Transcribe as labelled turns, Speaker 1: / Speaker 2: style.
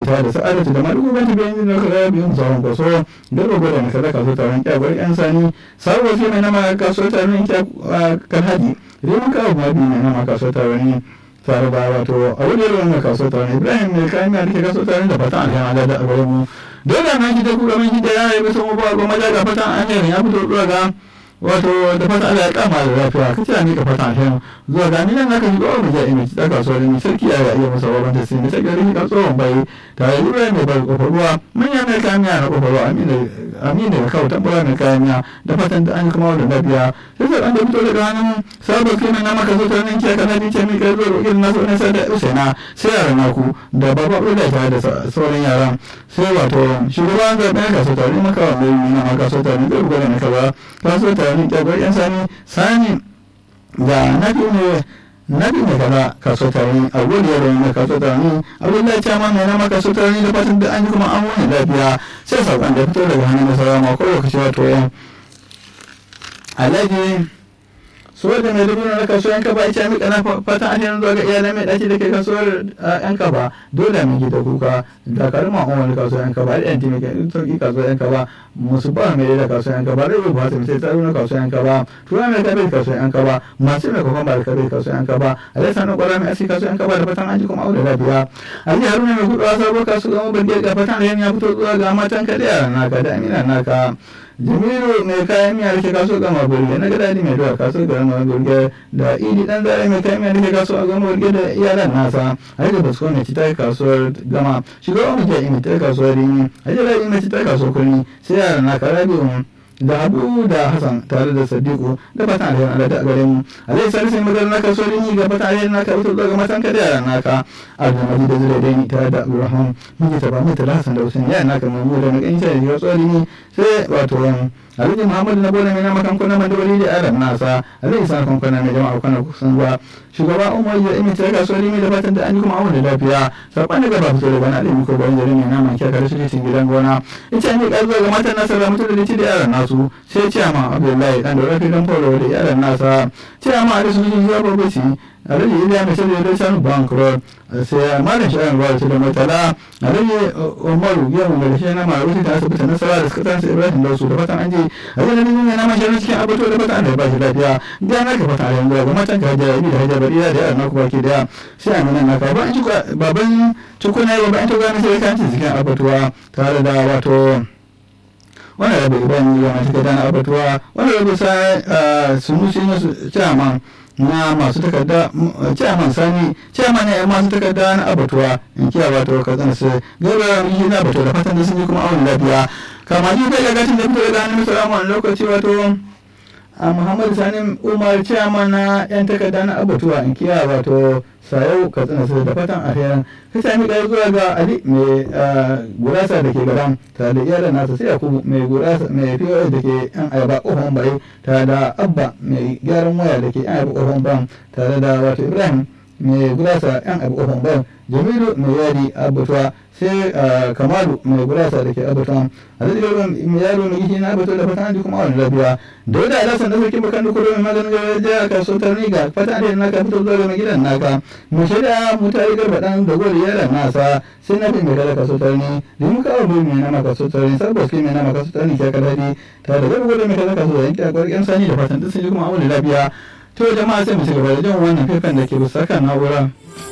Speaker 1: ta da sa'adatu da madugu banta bayan da kaza biyun zawon kwaso garba gwada na kaza kaso taron kyagwar yan sani sabuwar fi mai nama kaso taron kan hadi rimin kawo ma biyu mai nama kaso taron tare da wato a wani yaro na kaso taron ibrahim mai kayan mai rike kaso taron da fatan alhama da a gare mu dole na gida kura mai gida ya yi bisa mabuwa goma da ga fatan an ya fito zuwa ga wato da fata Allah ya kama da lafiya kace a mika fata alheri zuwa ga ni nan aka shiga wani ja'i mai ta kasuwa da sarki ya ga iya masa babban tasiri mai tagari ka tsohon bai tare da mai bar kofar ruwa manya mai kayan miya na kofar ruwa amina da kawo tambara mai kayan miya da fatan da an yi kuma da lafiya sai sai an da fito daga hannun sabon kima na maka zuwa nan kiya kana bice mai kai zuwa irin nasu wani sai da usaina sai yaran naku da baba da tare da sauran yaran sai wato shugaban zaɓen kasuwa tare maka wa mai nuna maka kasuwa tare zai buga da maka ba kasuwa tare ni kyagwar yan sani sani da nafi ne nafi ne kaza kaso tare a gudu yaro ne kaso tare ni abdullahi ta ma mai nama kaso tare ni da fatan da an yi kuma an wani lafiya sai saukan da fito daga hannun nasara ma ko lokaci wato yan alhaji so da mai dubu na kasuwar yanka ba ita mika na fatan alherin zuwa ga iyalan mai dace da ke kasuwar yanka ba dole mu gida kuka da karma on wani kasuwar yanka ba da yanti mai kai sauki kasuwar yanka ba musu ba mai da kasuwar yanka ba rai ba su sai tsaro na kasuwar yanka ba tura mai kabe kasuwar yanka ba masu mai kokon ba da kabe kasuwar yanka ba alai sanin kwara mai asi kasuwar yanka ba da fatan an ji kuma aure lafiya ali haruna mai gudu a sabo kasuwar gama barge ga fatan alherin ya fito zuwa ga matan ka da yaran naka da amina naka jamilu mai kayan miya da ke kaso gama burge na gadadi mai doya kaso gama burge da idi dan zare mai kayan miya da ke kaso a gama burge da iyalan nasa har da basko mai citar kasuwar gama shugaban mutum ya imitar kasuwar rini har da rabi mai citar kasuwar kurni sai yaran na karabi da abu da hassan tare da sadiku da fatan alherin allah da gare mu alai salisu mai magana naka so rini ga fatan alherin naka fito daga matan ka da yaran naka abdulmaji da zure dai tare da abdulrahman miji ta ba mu tala hassan da usain yaran naka mai mu da mai ganin sai da so rini sai wato alhaji muhammadu na bola mai na makan kuna mai dawali da yaran nasa alhaji sa kan kuna mai jama'a kuna kusan zuwa shugaba umar ya imi ta kasuwar rini da fatan da an yi kuma awon da lafiya saban da gaba fito da bana alimi ko bayan jari mai naman kyakar shi cikin gidan gona ita ne ƙarzuwa ga matan nasa da mutu da da yaran nasu su sai ciyama abdullahi dan da rafi dan folo da yaran nasa ciyama a risu sun zaba bace alhaji iliya mai shirya da shanu bank road sai malam sha'an ruwa da murtala alhaji umaru yau mai shi na maruti da asibiti nasara da suka tansa ibrahim da su da fatan an je alhaji na nuna na mashi cikin abato da fatan an da ba shi lafiya da na ka fata a yanzu ga matan ka hajiya ibi da hajiya bariya da yaran naku baki daya sai a nuna naka ba an ci baban cikuna ya ba an ci gane sai ka ci cikin abatuwa tare da wato wani rabu ibrahim ya masu kada na abatuwa wani rabu sa sunusi na chairman na masu takarda chairman sani chairman ne masu takarda na abatuwa in kiya wato ka zan su gaba yi na abatuwa da fatan da sun yi kuma awon lafiya kama ji kai gagatin da fito daga hannun salamu a lokaci wato a muhammadu sani umar chairman na yan takarda na abatuwa in kiya wato sayau ka tsina su da fatan alherin ka sami ɗaya zuwa ga ali mai gurasa da ke garan tare da iyalan nasa sai yakubu mai gurasa mai pos da ke yan ayaba ƙofan bai tare da abba mai gyaran waya da ke yan ayaba ƙofan ban tare da wato ibrahim mai gurasa yan ayaba ƙofan ban jamilu mai yadi abatuwa sai kamalu mai gurasa da ke abatuwa a zai yaro mai yaro mai gishi na abatuwa da fatan an ji kuma wani lafiya da wadda alasan da sarkin bakan duk mai maganin gaba ya ka so ta riga fatan da naka fito zuwa mai gidan naka mu shirya mu ta yi garba dan da gwada yaran nasa sai na fi mai kada ka so ta ni da mu kawo mai mai nama ka so ta ni sabbas kai mai nama ka so ta ni ke ka dadi ta da garba gwada mai kada ka so ta yanki a kwarƙen sani da fatan duk sun ji kuma wani lafiya to jama'a sai mu ci gaba da jan wannan faifan da ke bisa kan na'ura.